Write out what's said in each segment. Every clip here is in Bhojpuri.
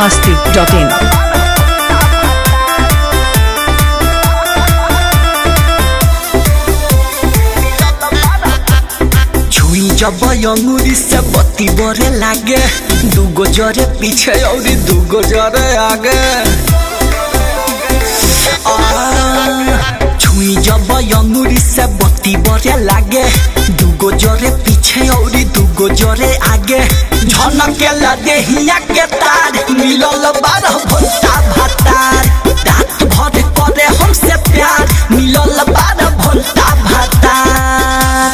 masti.in. छुई जब अंगूरी से बत्ती बरे लागे दूगो जरे पीछे और दूगो जरे आगे आ, छुई जब अंगूरी से बत्ती बरे लागे दूगो जरे पीछे और दूगो जरे आगे झनके लगे हिया के तार मिलल बारह भोटा भातार रात भर करे हमसे प्यार मिलल बारह भोटा भातार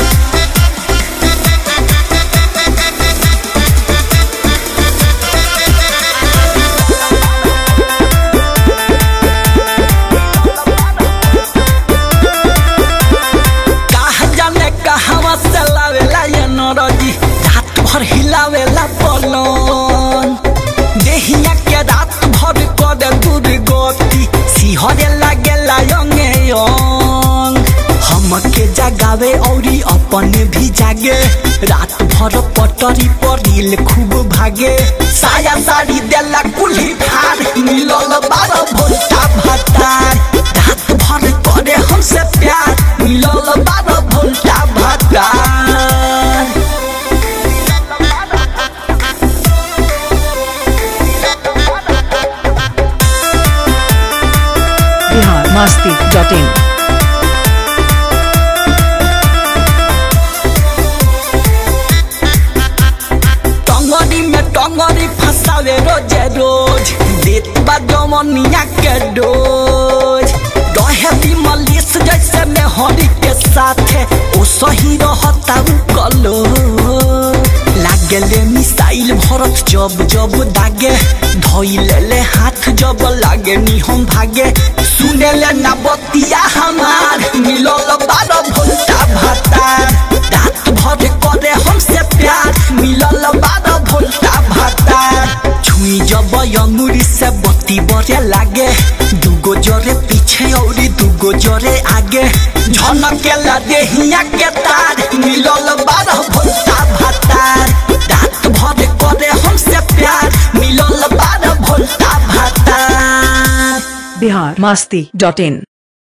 कहा जाने कहवा से लावेला ये नरजी रात भर हिलावेला पलंग देहिया के रात भर करे दुर्गति सिहरे लागेला यंगे यंग हमके जगावे औरी अपने भी जागे रात भर पटरी पर रील खूब भागे साया साड़ी देला कुल्ही फार मिलल बारह भोटा भातार रात भर करे हमसे प्यार मिलल बारह भोटा भातार Bihar masti.in. टंगरी में टंगरी फसावे रोजे रोज देत बा जमनिया के डोज दहे दी मलिस जैसे में हरी के साथे ओ सही रहता उ कलो लागेले मिसाइल भरत जब जब दागे धइले ले हाथ जब लागे नी हम भागे सुने ले ना बतिया हमार मिलल बारह भोल्टा भातार रात भर करे हमसे प्यार मिलल बारह भोल्टा भातार छुई जब अंगूरी से बत्ती बरे लागे दूगो जरे पीछे और दूगो जरे आगे झनके लगे हिया के तार मिलल बारह भोल्टा भातार रात भर करे हमसे प्यार मिलल बारह भोल्टा भातार Bihar masti.in.